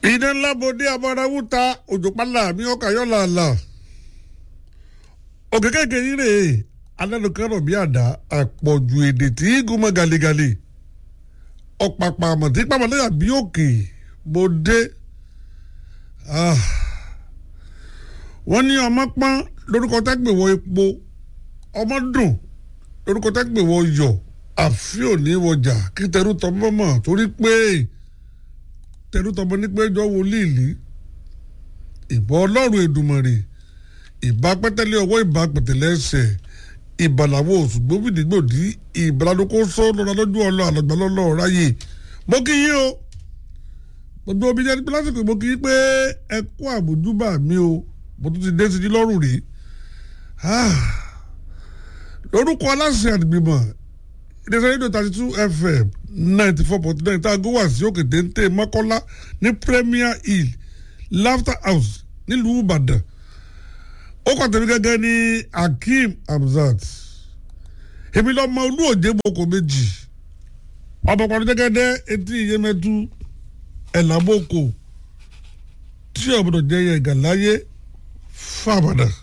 iná ńlá bòde abọ́dáwúta òjò pálá mi ọkà yọ làálà òkè kékeré yìí rèé alẹ́nukẹ́rọ̀ bí àdá àpọ̀jù èdè tí gúnmọ́ galegale ọ̀pàpà àmọ̀tí pàmòlẹ́yà bí òkè bòde wọ́n ní ọmọ pọ́n lórúkọ tẹ́gbẹ̀wọ̀ epo ọmọ dùn lórúkọ tẹ́gbẹ̀wọ̀ yọ̀ àfi òní wọjà kí tẹrú tọmọ mọ̀ torí pé tẹrú tọmọ ní pé jọ wòlíì lì ìbọn ọlọ́run èdùmọ̀rè ìbá pẹ́tẹ́lẹ́ ọwọ́ ìbá pẹ̀tẹ́lẹ́ ẹsẹ̀ ìbàlàwọ̀ oṣù gbòmìnigbòdì ìbàlàdókò sọ lọ́la lójú ọlọ́ àlọ́gbà lọ́lọ́ ráyè mo kí yín o gbogbo omi jẹ́ lásìkò mo kí yín pé ẹ kú àbójúbà mi o mo tún ti dé sí i lọ́rùn rí lórúkọ aláṣẹ àdìgbìmọ̀ ìdẹ́sẹ̀ rédíò thirty two fm ninety four point nine tá a gówà sí òkè téńté mọ́kọ́lá ní premier hill laughter house nílùú ìbàdàn ó kọ́ tẹ̀mí gẹ́gẹ́ ní akeem hamzat èmi lọ́mọ olú òjé boko méjì ọmọ pàdé gẹ́gẹ́dẹ́ etí iyemẹtu ẹ̀làboko tí ọ̀bọ̀dọ̀ jẹ́ yẹ gàláyé fábàdàn.